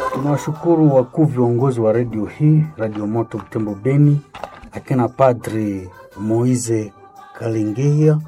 Tunawashukuru wakuu viongozi wa redio hii, Radio Moto Butembo Beni, akina Padri Moise Kalingeia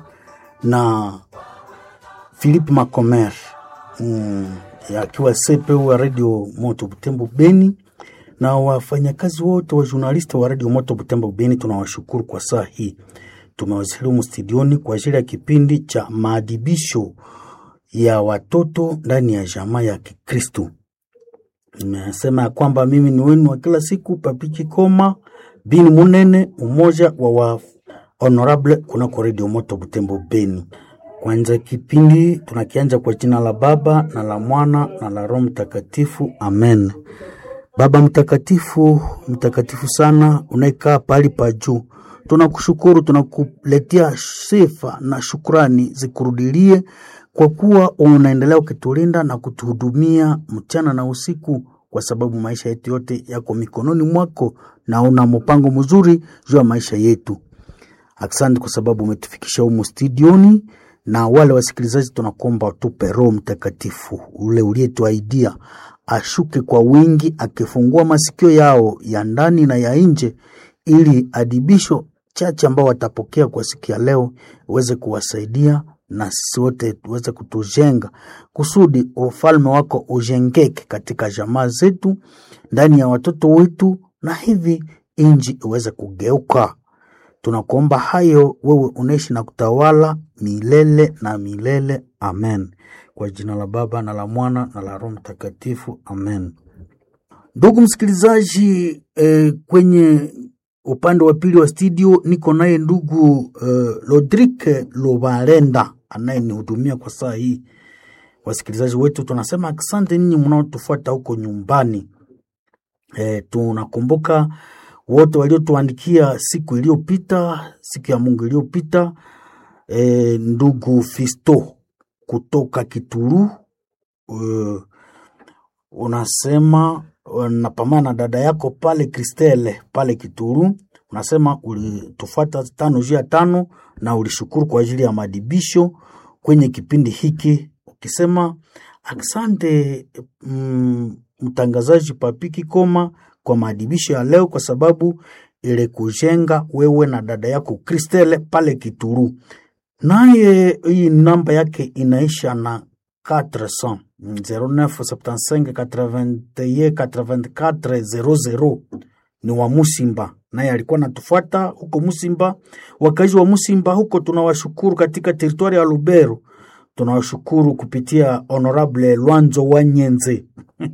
na Philippe Macomer mm, akiwa CPU wa Radio Moto Butembo Beni na wafanyakazi wote wa journalist wa Radio Moto Butembo Beni, tunawashukuru kwa saa hii. Tumewasilimu studioni kwa ajili ya kipindi cha maadibisho ya watoto ndani ya jamaa ya Kikristo. Nimesema ya kwamba mimi ni wenu wa kila siku Papiki Koma Bini Munene, umoja wa wa honorable kunako Radio Moto Butembo Beni. Kwanza kipindi tunakianja kwa jina la Baba na la Mwana na la Roho Mtakatifu, amen. Baba mtakatifu, mtakatifu sana, unayekaa pahali pa juu, tunakushukuru, tunakuletea sifa na shukrani zikurudilie kwa kuwa unaendelea ukitulinda na kutuhudumia mchana na usiku, kwa sababu maisha yetu yote yako mikononi mwako na una mpango mzuri juu ya maisha yetu. Asante kwa sababu umetufikisha humu studioni, na wale wasikilizaji tunakuomba utupe Roho Mtakatifu ule uliyetuaidia ashuke kwa wingi, akifungua masikio yao ya ndani na ya nje, ili adibisho chache ambao watapokea kwa siku ya leo uweze kuwasaidia na sisi wote tuweze kutujenga kusudi ufalme wako ujengeke katika jamaa zetu, ndani ya watoto wetu, na hivi inji iweze kugeuka. Tunakuomba hayo, wewe unaishi na kutawala milele na milele. Amen. Kwa jina la Baba na la Mwana na la Roho Mtakatifu. Amen. Ndugu msikilizaji, eh, kwenye upande wa pili wa studio niko naye ndugu eh, Lodrike Lobalenda anayenihudumia kwa saa hii. Wasikilizaji wetu tunasema asante ninyi mnaotufuata huko nyumbani. Eh, tunakumbuka wote waliotuandikia siku iliyopita, siku ya Mungu iliyopita. E, ndugu Fisto kutoka Kituru e, unasema napambana na dada yako pale Kristele pale Kituru, unasema ulitufuata tano juu ya tano na ulishukuru kwa ajili ya madibisho kwenye kipindi hiki, ukisema asante mm, mtangazaji Papiki Koma kwa maadibisho ya leo, kwa sababu ile kujenga wewe na dada yako Kristele pale Kituru. Naye hii namba yake inaisha na 400 0975 81 84 00 ni wa Musimba, naye alikuwa natufuata huko Musimba. Wakazi wa Musimba huko tunawashukuru, katika teritwari ya Lubero tunawashukuru kupitia Honorable Lwanzo wa Nyenze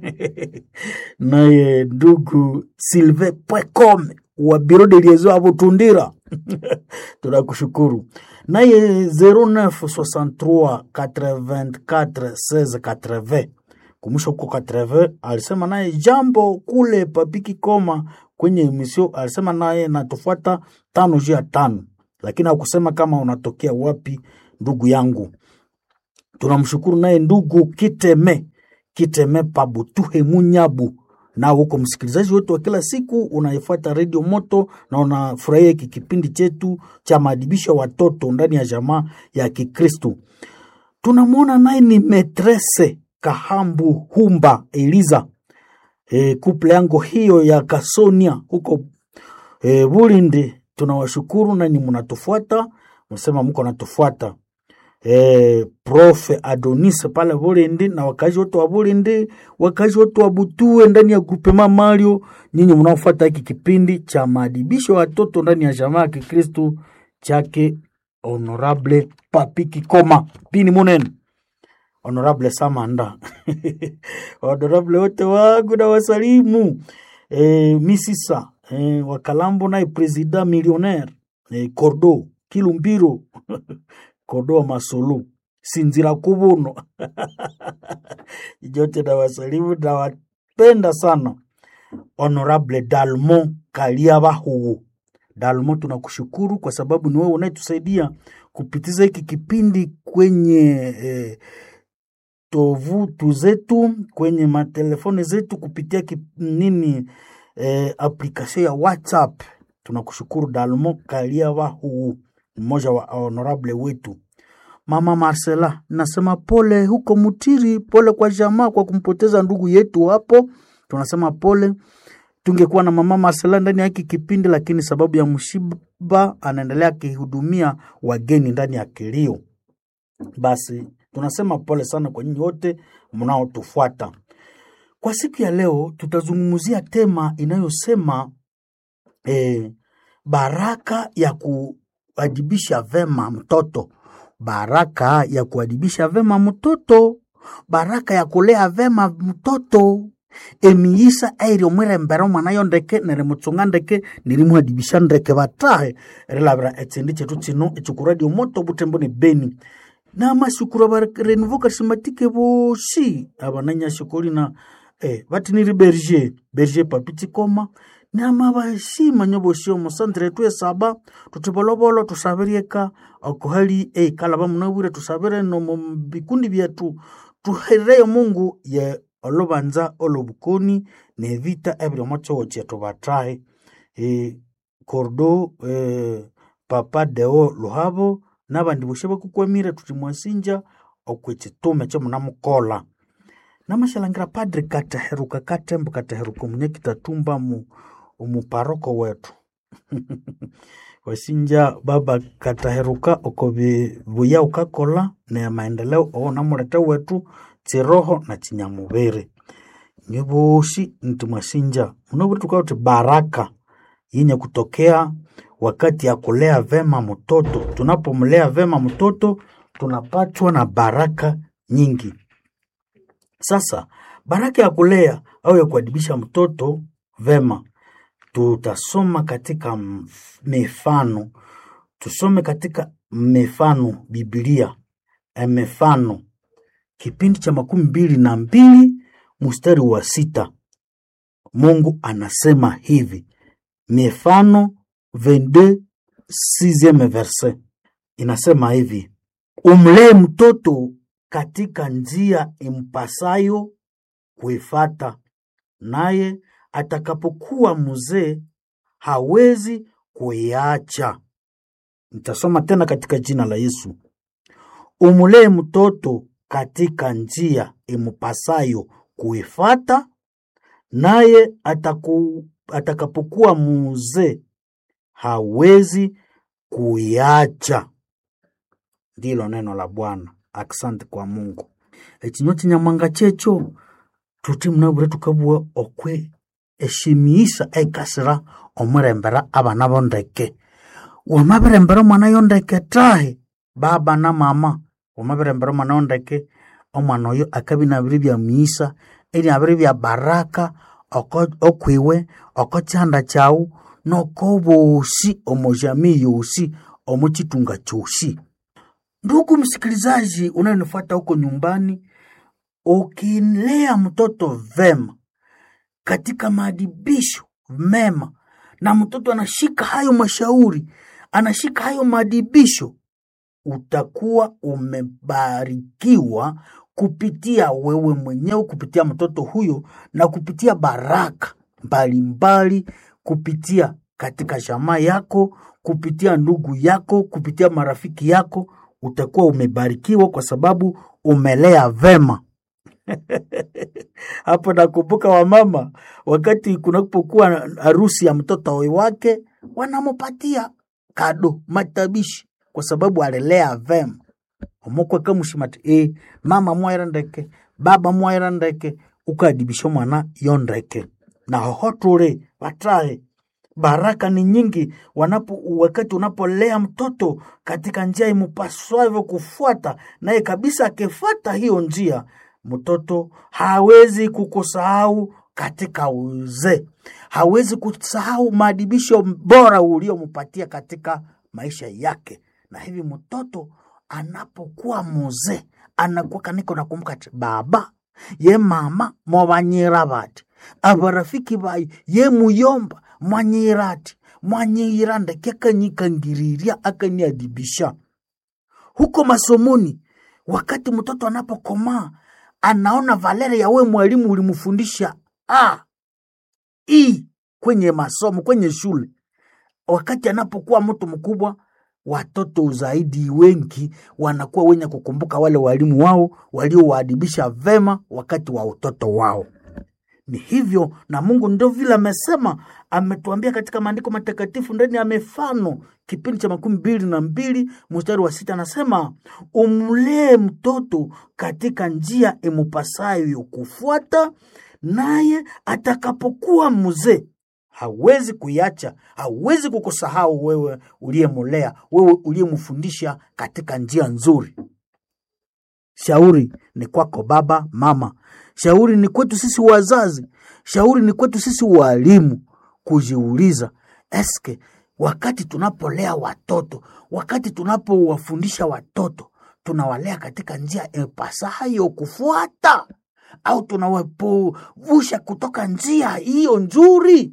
naye ndugu Silve Pwecom wa biro de liaison abo Tundira tunakushukuru. Naye 0963 84 16 80 kumusha huko 80 alisema naye jambo kule Papiki Koma kwenye emisio, alisema naye natufuata tano juu ya tano, lakini hakusema kama unatokea wapi ndugu yangu. Tunamshukuru naye ndugu Kiteme Kiteme Pabutuhe Munyabu, na huko msikilizaji wetu wa kila siku unaifuata redio Moto na unafurahia hiki kipindi chetu cha maadibisho ya watoto ndani ya jamaa ya Kikristu. Tunamwona naye ni metrese Kahambu Humba Eliza, e, kuple yango hiyo ya Kasonia huko e, Bulindi. Tunawashukuru nani mnatufuata, msema mko natufuata Eh, profe Adonis pale Bulindi na wakazi wote wa Bulindi, wakazi wote wa Butue ndani ya grupema Mario, nyinyi mnaofuata hiki kipindi cha maadibisho ya watoto ndani ya jamaa ya Kikristu chake Honorable Papiki Koma Pini Munene, Honorable Samanda Honorable wote wangu na wasalimu eh, misisa eh, wakalambo naye president millionaire eh, Cordo Kilumbiro Kodoa Masulu Sinzira Kubuno jote na wasalimu na wapenda sana. Honorable Dalmo Kaliabahu Dalmo, tunakushukuru kwa sababu ni wewe unayetusaidia kupitiza hiki kipindi kwenye eh, tovutu zetu kwenye matelefoni zetu kupitia kip, nini eh, aplikasio ya WhatsApp. Tunakushukuru Dalmo Kaliabahu mmoja wa honorable wetu. Mama Marcela, nasema pole huko Mutiri, pole kwa jamaa kwa kumpoteza ndugu yetu hapo tunasema pole. Tungekuwa na mama Marcela ndani ya hiki kipindi, lakini sababu ya mshiba anaendelea akihudumia wageni ndani ya kilio. Basi tunasema pole sana kwa nyinyi wote mnaotufuata. Kwa siku ya leo tutazungumzia tema inayosema eh, baraka ya kuadibisha vema mtoto, baraka ya kuadibisha vema mtoto, baraka ya kulea vema mtoto emiisa airio mwirembera omwana yo ndeke nerimuchunga ndeke nirimuadibisha ndeke batahe erilabira echindi chetu chino echikuradio moto butembo ni beni namasukuru barenuvo karismatike bosi abananyashikoli na eh, batiniri berger berger papitikoma nama bashima nyo bosi omusantere twesaba tutibolobolo tusabirieka okuhali eikalaba munabwire tusabire nomu bikundi byetu tuhereyo mungu ye olubanza olobukoni nevita ebiriomo kyogo kyetu batahe e, kordo e, papa deo luhabo nabandi bosi bakukwamire tuti mwasinja okwekitume kyomunamukola namashalangira padri kataheruka katembo kataheruka omunyakitatumba mu omuparoko wetu wasinja baba kataheruka okobi buya ukakola ne maendeleo oo namulete wetu chiroho na chinyamubiri nyo bosi nti mwasinja munoburi tukao ti baraka yenye kutokea wakati ya kulea vema mtoto tunapomlea vema mtoto tunapatwa na baraka nyingi sasa baraka ya kulea au ya kuadibisha mtoto vema tutasoma katika mf- mifano tusome katika mifano bibilia eh, mifano kipindi cha makumi mbili na mbili mstari wa sita mungu anasema hivi mifano 22 sixieme verse inasema hivi umlee mtoto katika njia impasayo kuifata naye atakapokuwa mzee hawezi kuiacha nitasoma tena katika jina la yesu umlee mtoto katika njia impasayo kuifata naye ataku, atakapokuwa mzee hawezi kuiacha ndilo neno la bwana asante kwa mungu ekinywa kinyamwanga kyekyo tuti munabure tukabua okwe eshimiisa eikasira omurembera abana bondeke wamabirembera omwana yondeke tahi baba na mama wamabirembera omwana yondeke omwana oyo akabi nabiri bya miisa eriabiri bya baraka oko- okwiwe oko kyanda kyawu noko bosi omo jamii yosi omo chitunga chosi ndugu msikilizaji unayenifuata huko nyumbani ukilea mtoto vema katika maadibisho mema na mtoto anashika hayo mashauri anashika hayo maadibisho utakuwa umebarikiwa kupitia wewe mwenyewe kupitia mtoto huyo na kupitia baraka mbalimbali kupitia katika jamaa yako kupitia ndugu yako kupitia marafiki yako utakuwa umebarikiwa kwa sababu umelea vema hapo nakumbuka wamama wakati kunapokuwa harusi ya mtoto wake wanamupatia kado matabishi kwa sababu alilea vema omukwe kamushimati e mama mwaira ndeke baba mwaira ndeke ukadibisha mwana yo ndeke na hoho tuli batahe baraka ni nyingi wanapo wakati unapolea mtoto katika njia imupaswavyo kufuata naye kabisa akifuata hiyo njia mtoto hawezi kukusahau katika uzee hawezi kusahau maadibisho bora uliompatia katika maisha yake na hivi mtoto anapokuwa muzee anakuwa kaniko nakumbuka ati baba ye mama mwabanyira bati abarafiki bayi ye muyomba mwanyira ati mwanyira ndeke akanyikangiriria akaniadibisha huko masomoni wakati mtoto anapokomaa anaona valere ya we mwalimu ulimfundisha a i kwenye masomo kwenye shule wakati anapokuwa mtu mkubwa watoto zaidi wengi wanakuwa wenye kukumbuka wale walimu wao waliowaadibisha vema wakati wa utoto wao ni hivyo na mungu ndio vile amesema ametuambia katika maandiko matakatifu ndani ya mifano kipindi cha makumi mbili na mbili mstari wa sita anasema umlee mtoto katika njia imupasayo kufuata naye atakapokuwa mzee hawezi kuiacha hawezi kukusahau wewe uliyemulea wewe uliyemfundisha katika njia nzuri shauri ni kwako baba mama shauri ni kwetu sisi wazazi shauri ni kwetu sisi walimu kujiuliza eske wakati tunapolea watoto wakati tunapowafundisha watoto tunawalea katika njia ipasayo kufuata au tunawapuvusha kutoka njia hiyo nzuri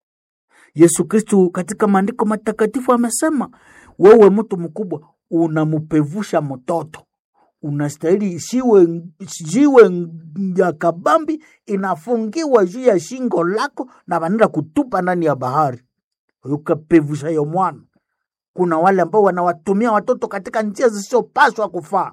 yesu kristu katika maandiko matakatifu amesema wewe mtu mkubwa unampevusha mtoto unastahili siwe jiwe ya kabambi inafungiwa juu ya shingo lako na wanaenda kutupa ndani ya bahari ukapevusha yo mwana kuna wale ambao wanawatumia watoto katika njia zisizopaswa kufaa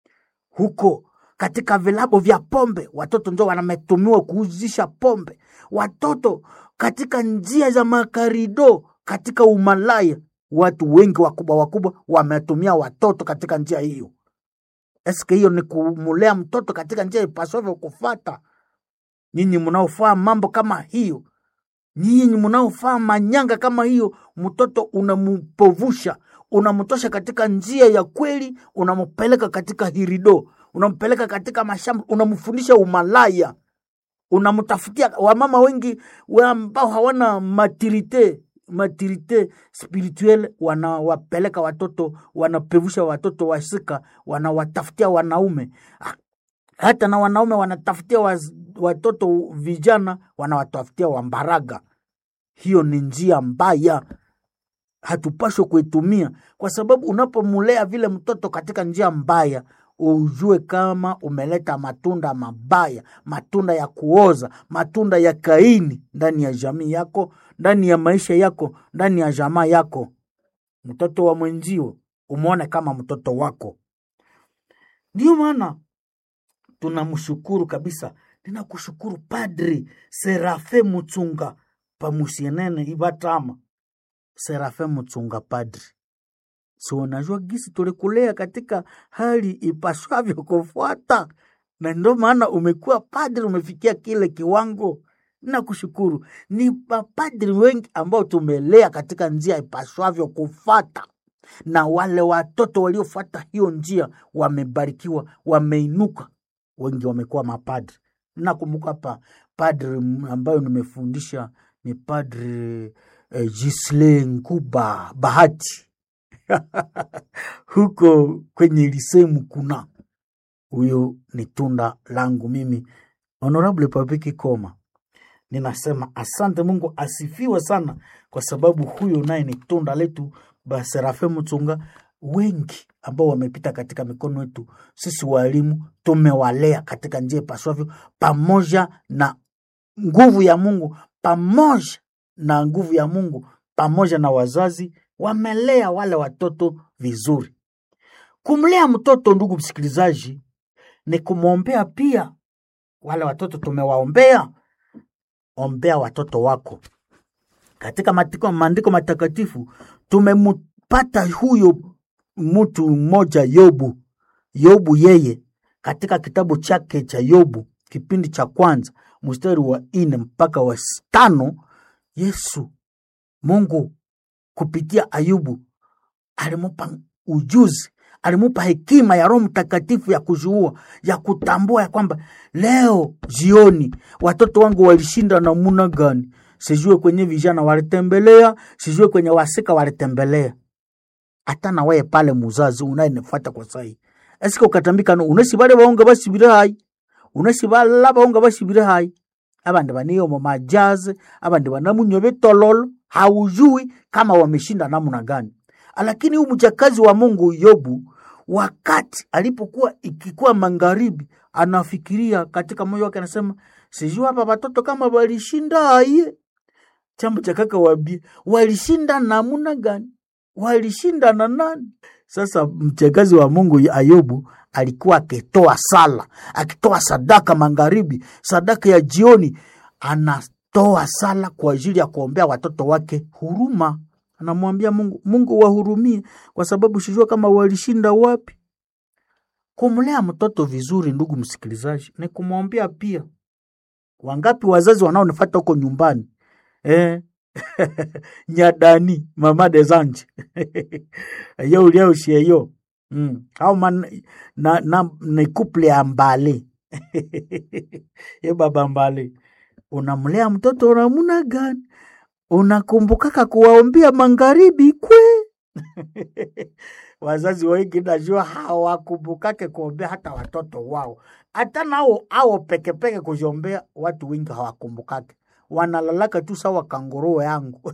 huko katika vilabu vya pombe watoto ndio wanametumiwa kuuzisha pombe watoto katika njia za makarido katika umalaya watu wengi wakubwa wakubwa wametumia watoto katika njia hiyo eske hiyo ni kumulea mtoto katika njia ipasavyo kufata nyinyi mnaofaa mambo kama hiyo nyinyi mnaofaa manyanga kama hiyo mtoto unampovusha unamtosha katika njia ya kweli unampeleka katika hirido unampeleka katika mashamba unamfundisha umalaya unamtafutia wamama wengi wa ambao hawana maturite maturite spirituelle wanawapeleka watoto wanapevusha watoto wasika wanawatafutia wanaume hata na wanaume wanatafutia waz, watoto vijana wanawatafutia wambaraga hiyo ni njia mbaya hatupashwe kuitumia kwa sababu unapomulea vile mtoto katika njia mbaya ujue kama umeleta matunda mabaya matunda ya kuoza matunda ya kaini ndani ya jamii yako ndani ya maisha yako ndani ya jamaa yako mtoto wa mwenzio umwone kama mtoto wako ndiyo maana tunamshukuru kabisa ninakushukuru padri serafe mutsunga pamusienene ivatama serafe mutsunga padri si unajua gisi tulikulea katika hali ipaswavyo kufuata na ndio maana umekuwa padri umefikia kile kiwango nakushukuru ni mapadri wengi ambao tumelea katika njia ipaswavyo kufata na wale watoto waliofuata hiyo njia wamebarikiwa wameinuka wengi wamekuwa mapadri nakumbuka hapa padri ambayo nimefundisha ni padri eh, Gisle Nguba Bahati huko kwenye lisemu kuna huyo ni tunda langu mimi honorable papiki koma ninasema asante mungu asifiwe sana kwa sababu huyo naye ni tunda letu baserafe mchunga wengi ambao wamepita katika mikono yetu sisi walimu tumewalea katika njia ipaswavyo pamoja na nguvu ya mungu pamoja na nguvu ya mungu pamoja na wazazi wamelea wale watoto vizuri kumlea mtoto ndugu msikilizaji ni kumwombea pia wale watoto tumewaombea ombea watoto wako katika matiko, maandiko matakatifu tumempata huyo mtu mmoja yobu yobu yeye katika kitabu chake cha yobu kipindi cha kwanza mstari wa nne mpaka wa tano yesu mungu kupitia ayubu alimupa ujuzi alimupa hekima ya roho mtakatifu ya kuzuua ya kutambua ya kwamba leo jioni watoto wangu walishinda namuna gani sijue kwenye vijana walitembelea sijue kwenye wasika walitembelea hata na wewe pale muzazi unayenifuata kwa sai esika ukatambika no unasi bale baonga basibire hai unasi bala baonga basibire hai abandi baniyo mu majazi abandi banamunywa betololo haujui kama wameshinda namna gani lakini huyu mjakazi wa mungu yobu wakati alipokuwa ikikuwa magharibi anafikiria katika moyo wake anasema sijui hapa watoto kama walishinda aye chambo cha kaka wabie walishinda namuna gani walishinda na nani sasa mchakazi wa mungu ayubu alikuwa akitoa sala akitoa sadaka magharibi sadaka ya jioni anatoa sala kwa ajili ya kuombea watoto wake huruma. Anamwambia Mungu, Mungu wahurumie, kwa sababu sijua kama walishinda wapi. Kumlea mtoto vizuri, ndugu msikilizaji, ni kumwombea pia. Wangapi wazazi wanaonifata huko nyumbani eh? nyadani mama de zanje yo uliaushieyo mm. au man, na, na, ni couple ya mbale ye baba mbale unamlea mtoto unamuna gani unakumbukaka kuwaombia magharibi kwe wazazi wengi najua hawakumbukake kuombea hata watoto wao hata nao ao pekepeke kuziombea watu wengi hawakumbukake wanalalaka tu sawa kanguruu yangu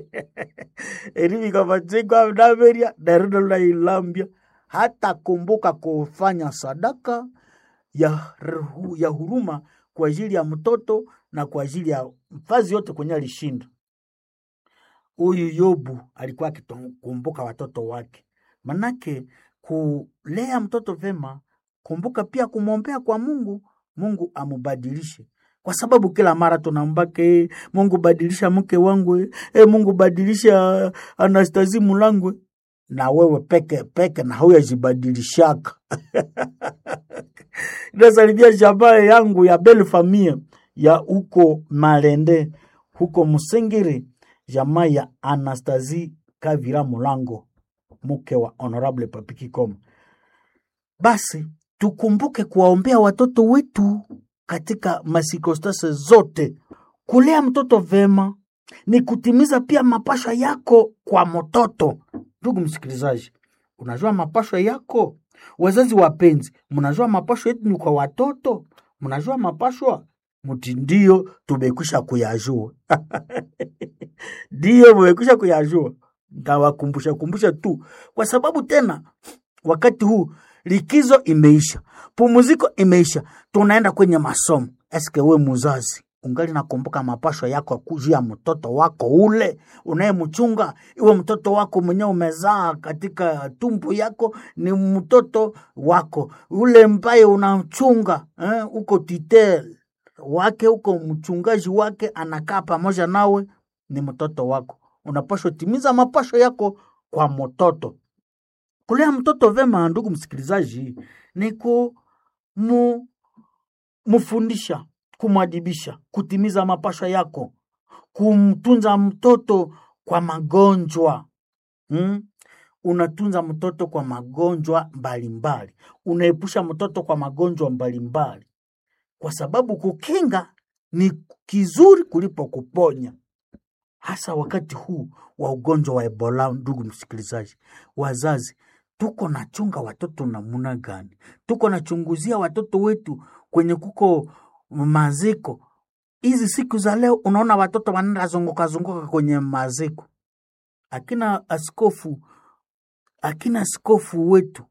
erivikavatsikavnaveria darinolailambia hata kumbuka kufanya sadaka ya, ruhu- ya huruma kwa ajili ya mtoto na kwa ajili ya mfazi yote kwenye alishinda huyu Yobu alikuwa akikumbuka watoto wake. Manake kulea mtoto vema, kumbuka pia kumwombea kwa Mungu, Mungu amubadilishe, kwa sababu kila mara tunambake Mungu badilisha mke wangu, e, Mungu badilisha Anastasi Mulangwe, na wewe peke peke na huyajibadilishaka nasalimia jamaa yangu ya belle famille ya huko Malende huko Musingiri, jamaa ya Anastasie Kavira Mulango, mke wa Honorable Papi Kikoma. Basi tukumbuke kuwaombea watoto wetu katika masikostase zote. Kulea mtoto vema ni kutimiza pia mapashwa yako kwa mtoto. Ndugu msikilizaji, unajua mapashwa yako? Wazazi wapenzi, mnajua mapashwa yetu ni kwa watoto? Mnajua mapashwa? Mti ndio tumekwisha kuyajua ndiyo mumekwisha kuyajua. Ntawakumbusha kumbusha tu, kwa sababu tena wakati huu likizo imeisha, pumuziko imeisha, tunaenda kwenye masomo. Eske we muzazi ungali nakumbuka mapashwa yako kujuu ya mtoto wako ule unayemchunga? Iwe mtoto wako mwenyewe umezaa katika tumbo yako, ni mtoto wako ule mbaye unachunga eh, uko titel wake uko mchungaji wake anakaa pamoja nawe, ni mtoto wako. Unapashwa timiza mapasho yako kwa mtoto. Kulea mtoto vema, ndugu msikilizaji, ni kumu mfundisha, kumwadibisha, kutimiza mapasho yako, kumtunza mtoto kwa magonjwa hmm? Unatunza mtoto kwa magonjwa mbalimbali, unaepusha mtoto kwa magonjwa mbalimbali, kwa sababu kukinga ni kizuri kulipo kuponya, hasa wakati huu wa ugonjwa wa Ebola. Ndugu msikilizaji, wazazi tuko nachunga watoto namuna gani? Tuko nachunguzia watoto wetu kwenye kuko maziko. Hizi siku za leo, unaona watoto wanaenda zunguka zunguka kwenye maziko. Akina askofu akina askofu wetu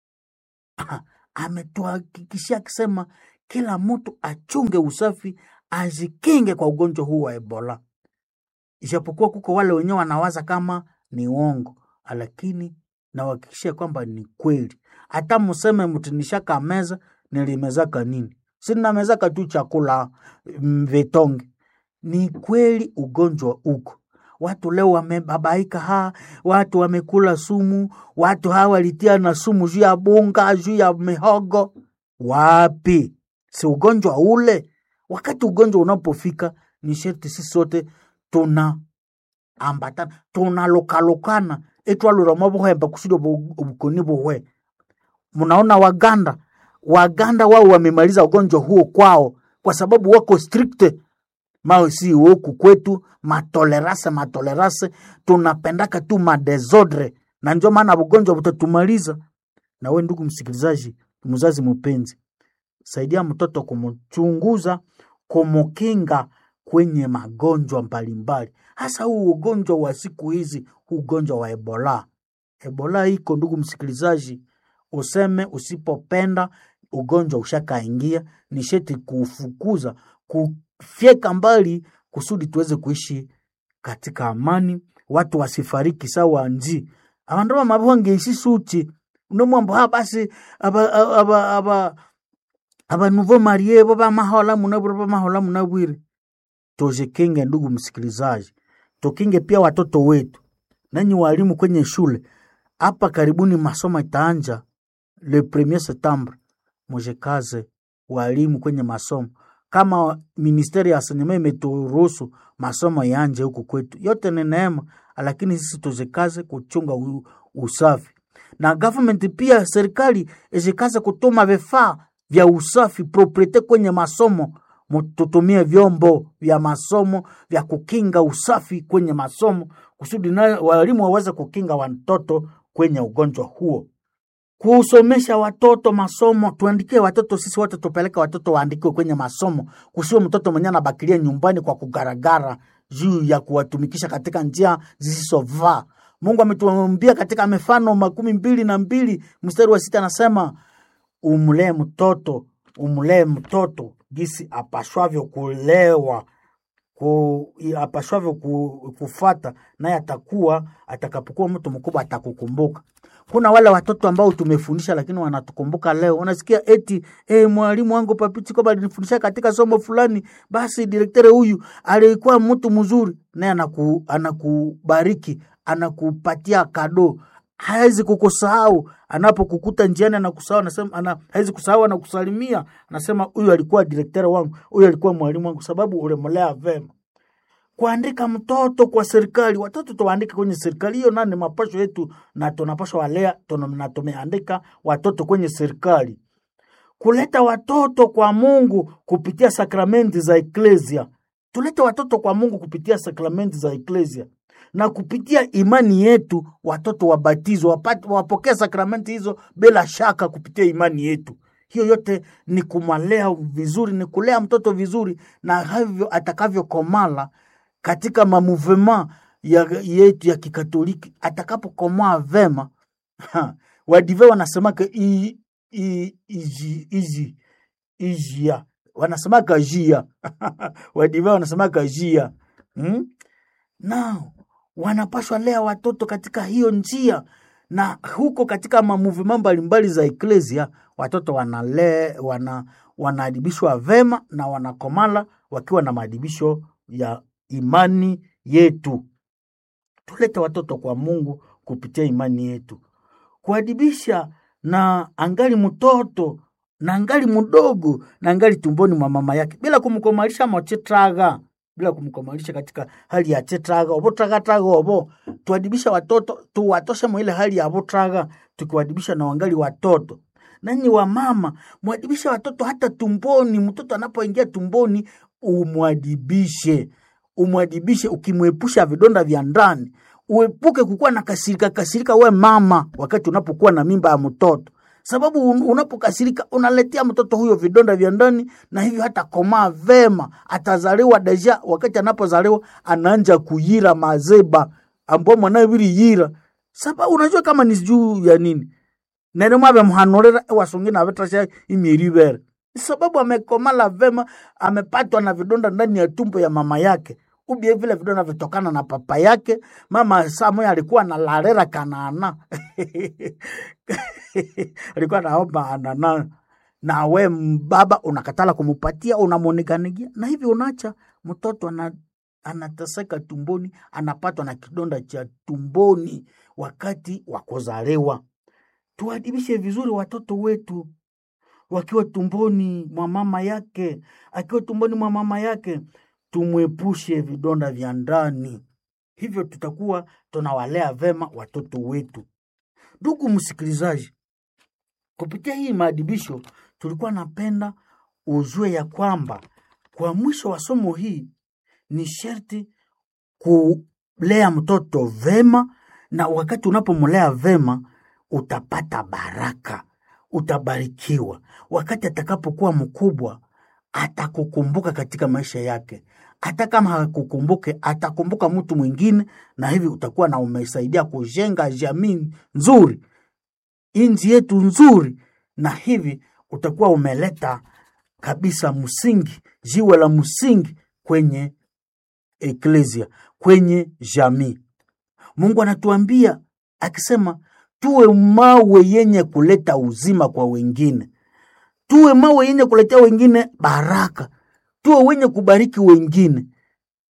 ametuhakikishia akisema kila mtu achunge usafi, ajikinge kwa ugonjwa huu wa Ebola, ijapokuwa kuko wale wenyewe wanawaza kama ni uongo, lakini nawahakikishia kwamba ni kweli. Hata museme mtinishaka meza, nilimezaka nini? Sinamezaka tu chakula mm, vitonge. Ni kweli ugonjwa uko watu leo wamebabaika, ha watu wamekula sumu, watu hawa walitia na sumu juu ya bunga, juu ya mihogo. Wapi? Si ugonjwa ule? Wakati ugonjwa unapofika, ni sherti sisi sote tuna ambatana tunalokalokana etwalura buhemba kusudi ubukoni buhwe. Mnaona Waganda, Waganda wao wamemaliza ugonjwa huo kwao, kwa sababu wako strict mao si huku kwetu matolerase matolerase, tunapendaka tu madesordre, na ndio maana ugonjwa butatumaliza. Na we ndugu msikilizaji, mzazi mpenzi, saidia mtoto kumchunguza, kumukinga kwenye magonjwa mbalimbali, hasa huu ugonjwa wa siku hizi, huu ugonjwa wa Ebola. Ebola iko ndugu msikilizaji, useme usipopenda ugonjwa ushakaingia, ni sheti kufukuza kufyeka mbali kusudi tuweze kuishi katika amani, watu wasifariki sawa nji abandu bamabongeisi suchi unomwambo ha basi aba aba aba aba nouveau marie bo bamahola munabwire bamahola munabwire tujikinge, ndugu msikilizaji, tukinge pia watoto wetu. Nanyi walimu kwenye shule hapa, karibuni masomo itaanja le premier septembre, mujikaze walimu kwenye masomo. Kama ministeri ya enseignement imeturuhusu masomo yanje huku kwetu, yote ni neema, lakini sisi tuzikaze kuchunga u, usafi na government pia serikali izikaze kutuma vifaa vya usafi propriete kwenye masomo. Tutumie vyombo vya masomo vya kukinga usafi kwenye masomo kusudi na walimu waweze kukinga watoto kwenye ugonjwa huo. Kusomesha watoto masomo, tuandikie watoto sisi wote, tupeleke watoto waandikiwe kwenye masomo, kusiwe mtoto mwenye anabakilia nyumbani kwa kugaragara juu ya kuwatumikisha katika njia zisizofaa. Mungu ametuambia katika Mifano makumi mbili na mbili mstari wa sita anasema umlee mtoto umlee mtoto gisi apashwavyo kulewa ku, apashwavyo ku, kufata naye atakuwa atakapokuwa mtu mkubwa atakukumbuka. Kuna wale watoto ambao tumefundisha lakini wanatukumbuka leo. Unasikia eti eh, mwalimu wangu Papiti kwamba alinifundisha katika somo fulani, basi direktere huyu alikuwa mtu mzuri, naye anaku, anakubariki anakupatia kado, hawezi kukusahau. Anapokukuta njiani anakusahau, anasema ana, hawezi kusahau, anakusalimia, anasema huyu alikuwa direktere wangu, huyu alikuwa mwalimu wangu, sababu ulimlea vema. Kuandika mtoto kwa serikali, watoto tuwaandike kwenye serikali, hiyo nani mapasho yetu, na tunapaswa walea na tumeandika watoto kwenye serikali. Kuleta watoto kwa Mungu kupitia sakramenti za eklesia, tulete watoto kwa Mungu kupitia sakramenti za eklesia na kupitia imani yetu watoto wabatizwe, wapokee sakramenti hizo bila shaka kupitia imani yetu. Hiyo yote ni kumwalea vizuri, ni kulea mtoto vizuri, na havyo atakavyokomala katika mamuvema ya, yetu ya Kikatoliki, atakapokomaa vema wadive wanasemaka izi ijia wanasemaka jia wadive wanasemaka jia hmm? nao wanapashwa lea watoto katika hiyo njia, na huko katika mamuvima mbalimbali za eklesia watoto wanale wana wanaadibishwa vema na wanakomala wakiwa na maadibisho ya imani yetu. Tulete watoto kwa Mungu kupitia imani yetu, kuadibisha na angali mtoto na angali mdogo na angali tumboni mwa mama yake bila kumkomalisha mochetraga bila kumkomalisha katika hali ya chetraga obo traga traga obo. Tuadibisha watoto tuwatoshe mwile hali ya botraga, tukiwadibisha na wangali watoto. Nanyi wa mama mwadibisha watoto hata tumboni. Mtoto anapoingia tumboni, umwadibishe, umwadibishe, ukimwepusha vidonda vya ndani. Uepuke kukuwa na kasirika kasirika, we mama, wakati unapokuwa na mimba ya mtoto sababu unapokasirika unaletea mtoto huyo vidonda vya ndani, na hivyo hata komaa vema, atazaliwa deja. Wakati anapozaliwa anaanja kuyira mazeba ambao mwanawe vili yira, sababu unajua kama ni juu ya nini nene mwabe mhanurira wasungina avetasha imieri ibere, sababu amekomala vema, amepatwa na vidonda ndani ya tumbo ya mama yake ubie vile vidonda vitokana na papa yake. Mama Samuel alikuwa na larera kanana alikuwa naomba anana, na we baba unakatala kumupatia, unamuoniganigia na hivi unacha mtoto ana, anateseka tumboni, anapatwa na kidonda cha tumboni wakati wa kuzaliwa. Tuadibishe vizuri watoto wetu wakiwa tumboni mwa mama yake, akiwa tumboni mwa mama yake tumwepushe vidonda vya ndani, hivyo tutakuwa tunawalea vema watoto wetu. Ndugu msikilizaji, kupitia hii maadibisho tulikuwa napenda ujue ya kwamba kwa mwisho wa somo hii ni sherti kulea mtoto vema, na wakati unapomlea vema utapata baraka, utabarikiwa. Wakati atakapokuwa mkubwa atakukumbuka katika maisha yake. Hata kama hakukumbuke, atakumbuka mtu mwingine, na hivi utakuwa na umesaidia kujenga jamii nzuri, nchi yetu nzuri, na hivi utakuwa umeleta kabisa msingi, jiwe la msingi kwenye eklesia, kwenye jamii. Mungu anatuambia akisema, tuwe mawe yenye kuleta uzima kwa wengine tuwe mawe yenye kuletea wengine baraka, tuwe wenye kubariki wengine.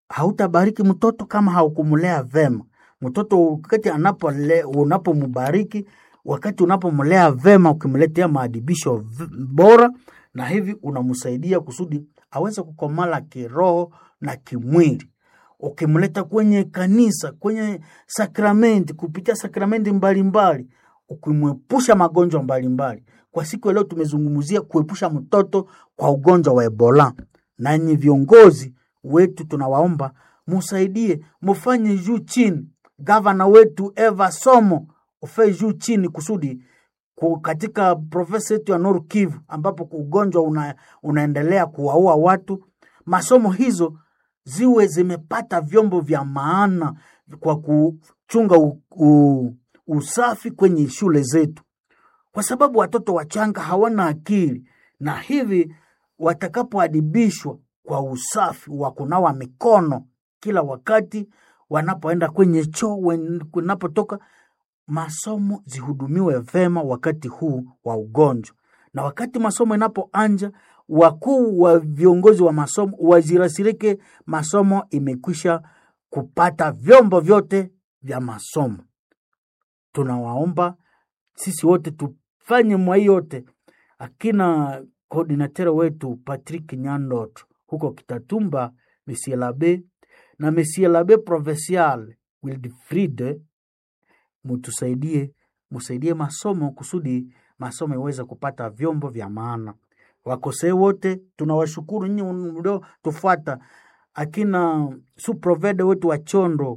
hautabariki mtoto kama haukumlea vema. Mtoto wakati anapole unapombariki, wakati unapomlea vema, ukimletea maadibisho v- bora, na hivi unamsaidia kusudi aweze kukomala kiroho na kimwili. Ukimleta kwenye kanisa, kwenye sakramenti, kupitia sakramenti mbalimbali, ukimwepusha magonjwa mbalimbali. Kwa siku ya leo tumezungumzia kuepusha mtoto kwa ugonjwa wa Ebola. Nanyi viongozi wetu tunawaomba musaidie, mufanye juu chini. Gavana wetu Eva Somo ufanye juu chini kusudi ku- katika profesa yetu ya Nord Kivu ambapo ugonjwa una, unaendelea kuwaua watu, masomo hizo ziwe zimepata vyombo vya maana kwa kuchunga u, u, usafi kwenye shule zetu, kwa sababu watoto wachanga hawana akili, na hivi watakapoadibishwa kwa usafi wa kunawa mikono kila wakati wanapoenda kwenye choo, wen- wanapotoka masomo zihudumiwe vema wakati huu wa ugonjwa, na wakati masomo inapoanja, wakuu wa viongozi wa masomo wazirasirike masomo imekwisha kupata vyombo vyote vya masomo. Tunawaomba sisi wote tufanye mwa hii yote, akina koordinatere wetu Patrick Nyandot huko Kitatumba, Monsieur Labe na Monsieur Labe Provincial Wilfried mutusaidie musaidie masomo kusudi masomo iweze kupata vyombo vya maana. Wakosee wote tunawashukuru nyinyi mlio tufuata, akina suprovede wetu wa Chondo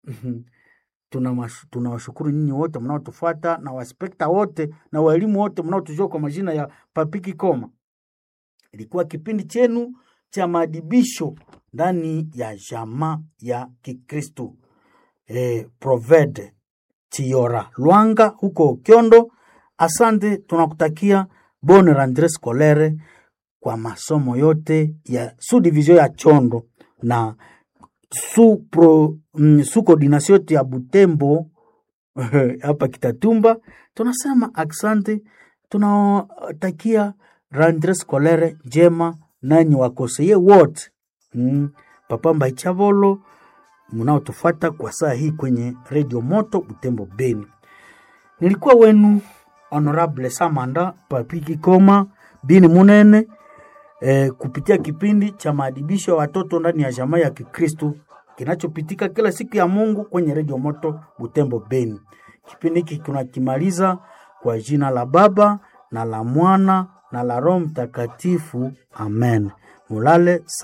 Tunawash- tunawashukuru nyinyi wote mnaotufuata na waspekta wote na walimu wote mnaotujua kwa majina ya Papiki Koma. Ilikuwa kipindi chenu cha maadibisho ndani ya jamaa ya Kikristo eh, Provede Chiora Lwanga huko Kyondo. Asante, tunakutakia bonne rentree scolaire kwa masomo yote ya su division ya Chondo na su, pro, mm, su coordination yote ya Butembo hapa Kitatumba. Tunasema asante, tunatakia rentree scolaire njema nanyi wakoseye wote mm, Papa Mbaichavolo mnaotufuata kwa saa hii kwenye redio moto Butembo Beni. Nilikuwa wenu Honorable Samanda Papiki Koma Bini Munene eh, kupitia kipindi cha maadibisho ya watoto ndani ya jamaa ya Kikristu kinachopitika kila siku ya Mungu kwenye redio moto Butembo Beni. Kipindi hiki tunakimaliza kwa jina la Baba na la Mwana na la Roho Mtakatifu, amen. Mulale